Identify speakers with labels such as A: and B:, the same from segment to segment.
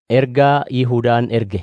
A: Ergaa Yihuudaan erge.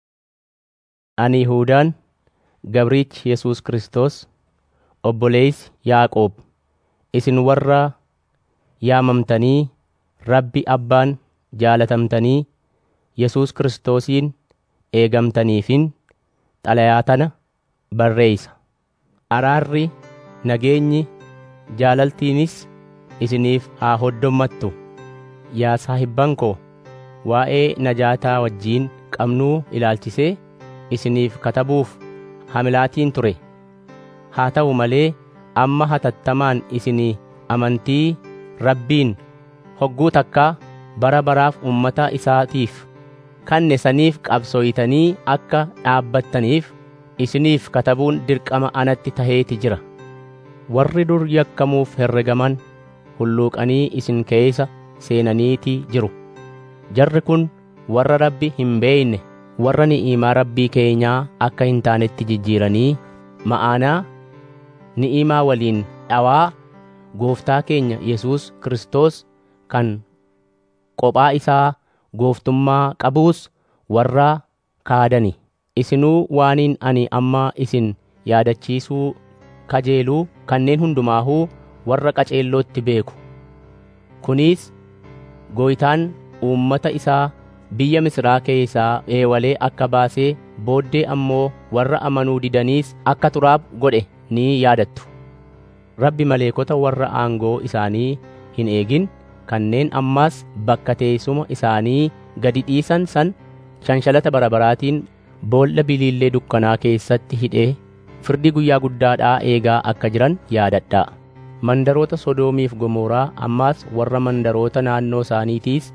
A: Ani Yihuudaan gabriichi Yesuus Kiristoos obboleessi Yaaqoob isin warra yaamamtanii Rabbi Abbaan jaalatamtanii Yesuus Kiristoosiin eegamtaniifin xalayaa tana barreessa. Araarri, nageenyi, jaalaltiinis isiniif haa hoddommattu. Yaa saahibban koo, waa'ee najaataa wajjin qabnuu ilaalchisee isiniif katabuuf hamilaatiin ture. Haa ta'u malee amma hatattamaan isinii amantii Rabbiin hogguu takkaa bara baraaf uummata isaatiif kanne saniif qabsooytanii akka dhaabbattaniif isiniif katabuun dirqama anatti taheeti jira. Warri dur yakkamuuf herregaman hulluuqanii isin keeysa seenaniitii jiru. Jarri kun warra Rabbi hin beeyne warra ni'imaa Rabbii keenyaa akka hin taanetti jijjiiranii ma'aanaa ni'imaa waliin dhawaa Gooftaa keenya Yesuus Kiristoos kan qophaa isaa gooftummaa qabuus warra kaadani. Isinuu waaniin ani amma isin yaadachiisuu kajeeluu kanneen hundumaahuu warra qaceellootti beeku. Kunis Gooytaan uummata isaa biyya Misiraa keessaa eewalee akka baasee booddee ammoo warra amanuu didaniis akka turaaf godhe ni yaadattu. Rabbi maleekota warra aangoo isaanii hin eegin kanneen ammaas bakka teessuma isaanii gadi dhiisan san shanshalata barabaraatiin boolla biliillee dukkanaa keessatti hidhee firdii guyyaa guddaadhaa eegaa akka jiran yaadadhaa. Mandaroota Sodoomiif Gomoraa ammaas warra mandaroota naannoo isaaniitiis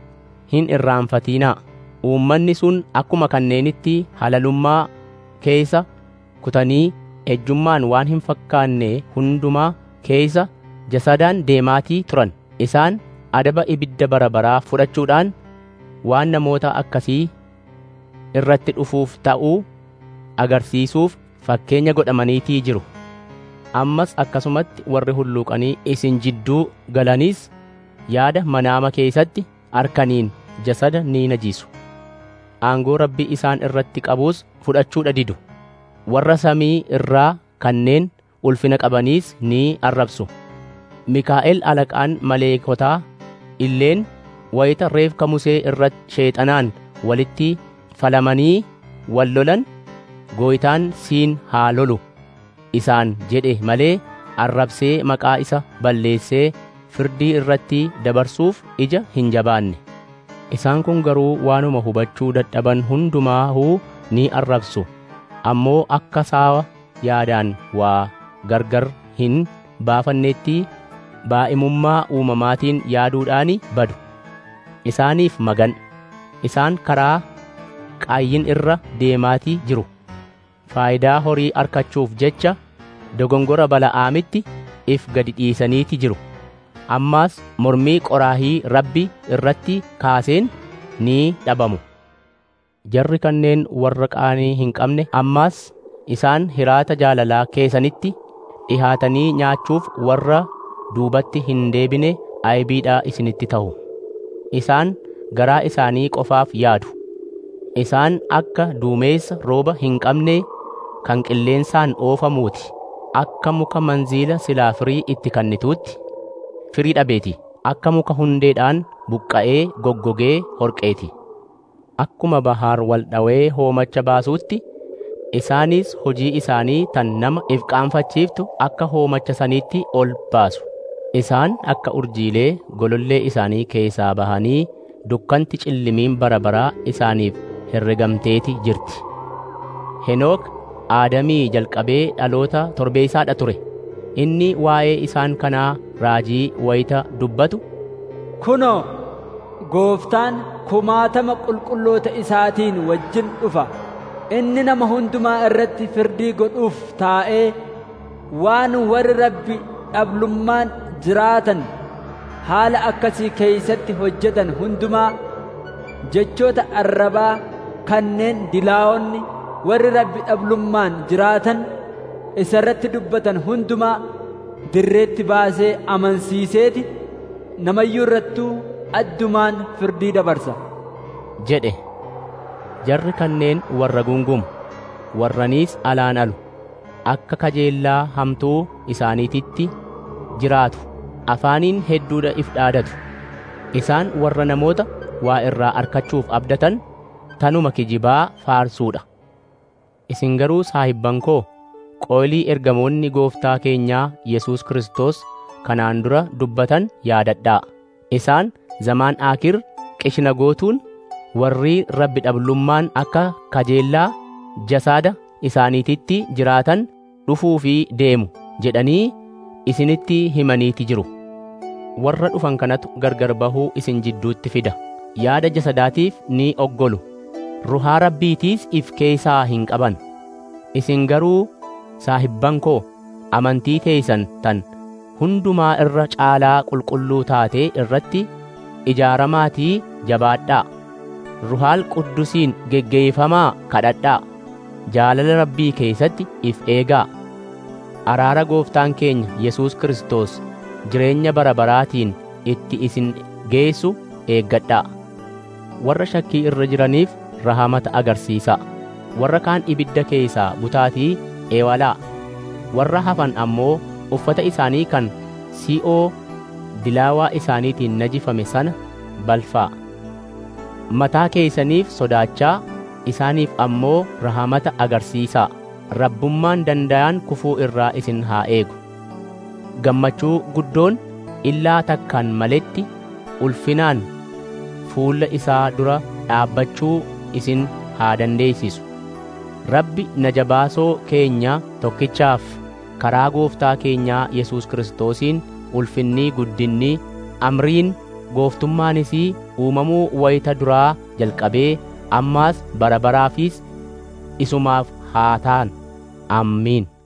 A: hin irraanfatinaa. Uummanni sun akkuma kanneenitti halalummaa keessa kutanii ejjummaan waan hin fakkaanne hundumaa keessa jasadaan deemaatii turan. Isaan adaba ibidda bara baraa fudhachuudhaan waan namoota akkasii irratti dhufuuf ta'uu agarsiisuuf fakkeenya godhamaniitii jiru. Ammas akkasumatti warri hulluuqanii isin jidduu galaniis yaada manaama keessatti arkaniin jasada ni najisu. Aangoo Rabbi isaan irratti qabuus fudhachuudha didu. Warra samii irraa kanneen ulfina qabaniis ni arrabsu. Mikaa'el alaqaan maleekotaa illeen wayita reefka Musee irratti sheexanaan walitti falamanii wal lolan gooytaan siin haa lolu isaan jedhe malee arrabsee maqaa isa balleessee firdii irratti dabarsuuf ija hin jabaanne. Isaan kun garuu waanuma hubachuu dadhaban hundumaahuu ni arrabsu. Ammoo akka saawa yaadaan waa gargar hin baafanneetti baa'imummaa uumamaatiin yaaduudhaani badu. Isaaniif magan. Isaan karaa qaayyin irra deemaatii jiru. Faayidaa horii arkachuuf jecha dogongora bala'aamitti if gadi dhiisaniiti jiru. Ammaas mormii qoraahii Rabbi irratti kaaseen ni dhabamu. Jarri kanneen warra qaanii hin qabne ammaas isaan hiraata jaalalaa keessanitti dhihaatanii nyaachuuf warra duubatti hin deebine aybiidhaa isinitti ta'u. Isaan garaa isaanii qofaaf yaadu. Isaan akka duumeessa rooba hin qabne kan qilleensaan oofamuuti. Akka muka manziila silaa firii itti kennituutti firii dhabeeti. Akka muka hundeedhaan buqqa'ee goggogee horqeeti. Akkuma bahaar wal dhawee hoomacha baasuutti isaanis hojii isaanii tan nama if qaanfachiiftu akka hoomacha saniitti ol baasu. Isaan akka urjiilee golollee isaanii keessaa bahanii dukkanti cillimiin bara baraa isaaniif herregamteeti jirti. Henook Aadamii jalqabee dhaloota torbeessaadha ture. Inni waa'ee isaan kanaa raajii wayita dubbatu.
B: Kunoo, gooftaan kumaatama qulqulloota isaatiin wajjin dhufa. Inni nama hundumaa irratti firdii godhuuf taa'ee waan warri rabbi dhablummaan jiraatan haala akkasii keeysatti hojjetan hundumaa jechoota arrabaa kanneen dilaa'onni warri rabbi dhablummaan jiraatan isa irratti dubbatan hundumaa dirreetti baasee amansiiseeti namayyuu irrattuu addumaan firdii dabarsa
A: jedhe jarri kanneen warra gungumu warraniis alaan alu akka kajeellaa hamtuu isaaniititti jiraatu afaaniin hedduudha if dhaadatu isaan warra namoota waa irraa arkachuuf abdatan tanuma kijibaa faarsuudha isin garuu saahibban koo qoolii ergamoonni gooftaa keenyaa Yesuus Kiristoos kanaan dura dubbatan yaadadhaa isaan zamaan aakir qishina gootuun warri rabbi dhablummaan akka kajeellaa jasaada isaaniititti jiraatan dhufuu fi deemu jedhanii isinitti himaniiti jiru warra dhufan kanatu gargar bahuu isin jidduutti fida yaada jasadaatiif ni oggolu ruhaa rabbiitiis if keessaa hin qaban isin garuu saahibban koo amantii teeysan tan hundumaa irra caalaa qulqulluu taatee irratti ijaaramaatii jabaadhaa ruhaal quddusiin geggeeyfamaa kadhadhaa jaalala rabbii keessatti if eegaa araara gooftaan keenya Yesuus Kiristoos jireenya bara baraatiin itti isin geessu eeggadhaa warra shakkii irra jiraniif rahamata agarsiisaa warra kaan ibidda keessaa butaatii eewalaa warra hafan ammoo uffata isaanii kan si'oo dilaawaa isaaniitiin najifame sana balfaa mataa keeysaniif sodaachaa isaaniif ammoo rahamata agarsiisaa rabbummaan danda'an kufuu irraa isin haa eegu gammachuu guddoon illaa takkaan maletti ulfinaan fuulla isaa dura dhaabbachuu isin haa dandeeysisu rabbi najabaasoo keenya tokkichaaf karaa gooftaa keenyaa Yesuus Kiristoosiin ulfinnii guddinni amriin gooftummaanis uumamuu wayita duraa jalqabee ammaas bara baraafis isumaaf haa ta'an ammiin